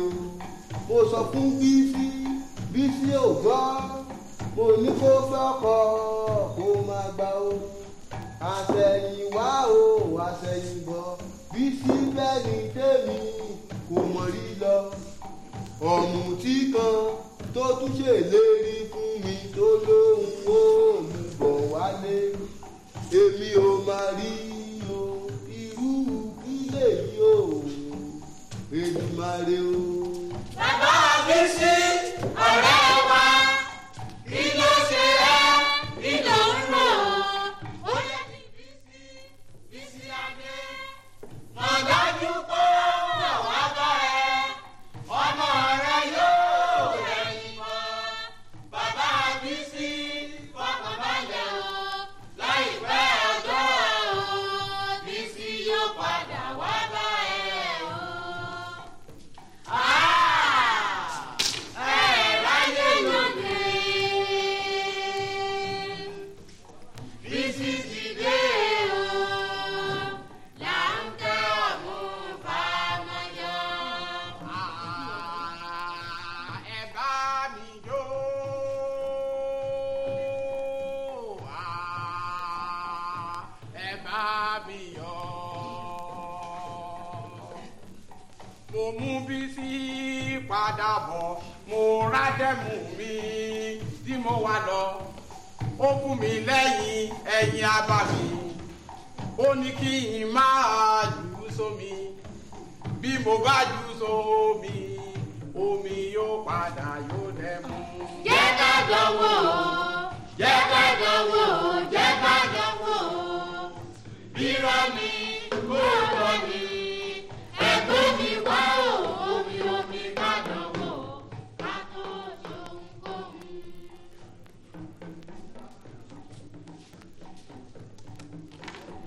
o mo sọ fún bísí bísí ò gbọ́ mo ní kó gbọ́kọ̀ kó má gbà o àṣẹ̀yìnwá o àṣẹ̀yìnbọ̀ bísí bẹ́ẹ̀ ni tèmi kò mọ̀ rí lọ ọ̀mùtí kan tó tún ṣèlérí fún mi tó lóhùn ó mú bọ̀ wálé èmi ò máa rí o irú kí lèyí o èmi máa rí o. bàbá bísí ọ̀rẹ́ wa kí ló ṣe ẹ́ kí ló ń rò ó yẹ kí bísí bísí adé mọ̀ dájú pé ó wà bá ẹ ọmọ rẹ yóò rẹ̀yìn mọ́ bàbá bísí fọkàn balẹ̀ o láìpẹ́ ọjọ́ o bísí yóò padà wá bá ẹ o. ẹ bá mi jó Ah, ẹ bá mi yọ̀ mo mú Bísí padà bọ̀ mo rádẹ́mù mi tí mo wá lọ ó fún mi lẹ́yìn ẹ̀yìn abá mi ó ní kí n máa jù ú sómi bí mo bá jù ú sómi omi yóò padà yóò dẹ́mu. Jẹ́ ká dánwò